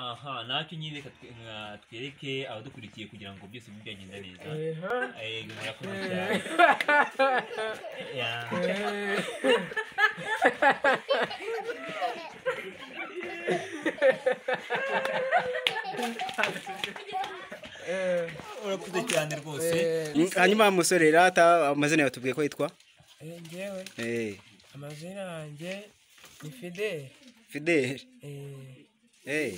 aha natwe nyine reka twe- nka- twereke abadukurikiye kugira ngo byose bibe byagenda neza Ehe. Eh, murakoze cyane Yeah. Ehe. Ehe. urakoze cyane rwose Ehe. Mm, hanyuma wa musore rata amazina yawe tubwiye ko yitwa Ehe, njyewe Eh, amazina yanjye ni fideli fidele Eh, Eh,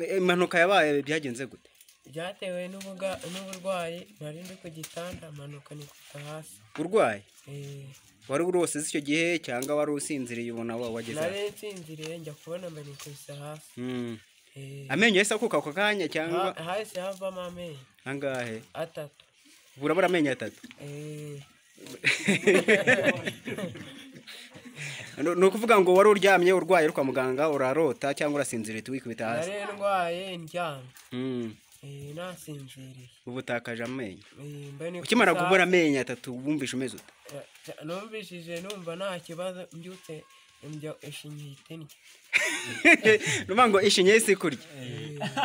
eh, impanuka yabaye byagenze gute byatewe n'ubuga- n'uburwayi nari ndi ku gitanda mpanuka nikubita hasi urwaye Eh, wari urose icyo gihe cyangwa wari usinziriye ubona wa- wageze aho? nari nsinziriye njya kubona mba nikubita hasi Mm. Eh, amenyo yahise akuka ako kanya cyangwa ha- hahise havamo amenyo angahe atatu burabura amenyo atatu Eh, No- ni ukuvuga ngo wari uryamye urwaye uri kwa muganga urarota cyangwa urasinziriye tuwikubita hasi nari ndwaye ndyamye Mm, Eh, nasinziriye ubutakaje amenyo Eh, mba nikubita ukimara kubura hasi. amenyo atatu wumvishe umeze ute Eh, numvishije numva nta kibazo mbyutse njya ishinya itini nuvuga ngo ishinya y'isi kurya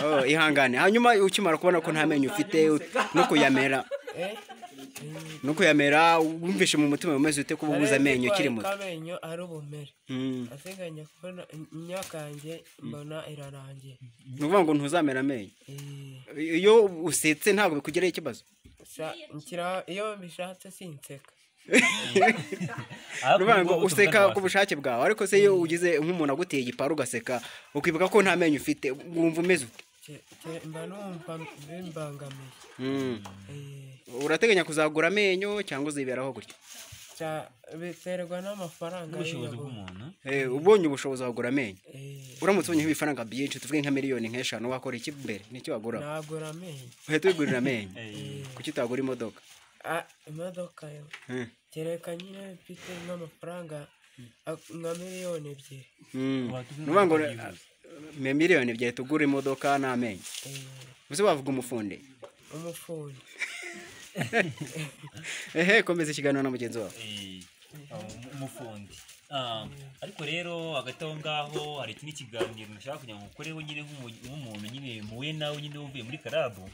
Oh, ihangane hanyuma ukimara kubona ko nta menyo ufite no kuyamera eh no kuyamera wumvishe mu mutima umeze ute kuba ubuze amenyo ukiri muto amenyo ari ubumere Mm, ateganya kubona imyaka yanjye mbona irarangiye ni ukuvuga ngo ntuzamera amenyo Eh, iyo usetse ntabwo bikugeraho ikibazo sa- nshyira- iyo mbishatse sinseka ni ukuvuga ngo Ahubwo useka ku ubutumwa bushake bwawe ariko se iyo ugize nk'umuntu aguteye igiparu ugaseka ukibuka ko nta menyo ufite wumva umeze ute Ke- ke- mba numva bimbangamiye Mm. Eh, urateganya kuzagura amenyo cyangwa uziberaho gutya cya- biterwa n'amafaranga n'ubushobozi y'iyagura. bw'umuntu Eh, ubonye ubushobozi wagura amenyo Eh, uramutse ubonye nk'ibifaranga byinshi tuvuge nka miliyoni nk'eshanu wakora iki mbere nicyo wagura nagura amenyo uhita wigurira amenyo Eh, kuki utagura imodoka Ah, imodoka yo Eh, kereka nyine mfite nk'amafaranga ak- nka miliyoni ebyiri mm. Watuvuga Ni ukuvuga ngo ngo me miliyoni ebyiri tugura imodoka n'amenyo Eh, ubuse wavuga umufundi umufundi ehe komeza ikiganiro na mugenzi wawe eh, um- umufundi Ah, ariko rero hagati aho ngaho hari ikindi kiganiro nashaka kugira ngo ukoreho nyine nk'umu- nk'umuntu nyine muhuye nawe nyine wuvuye muri karabu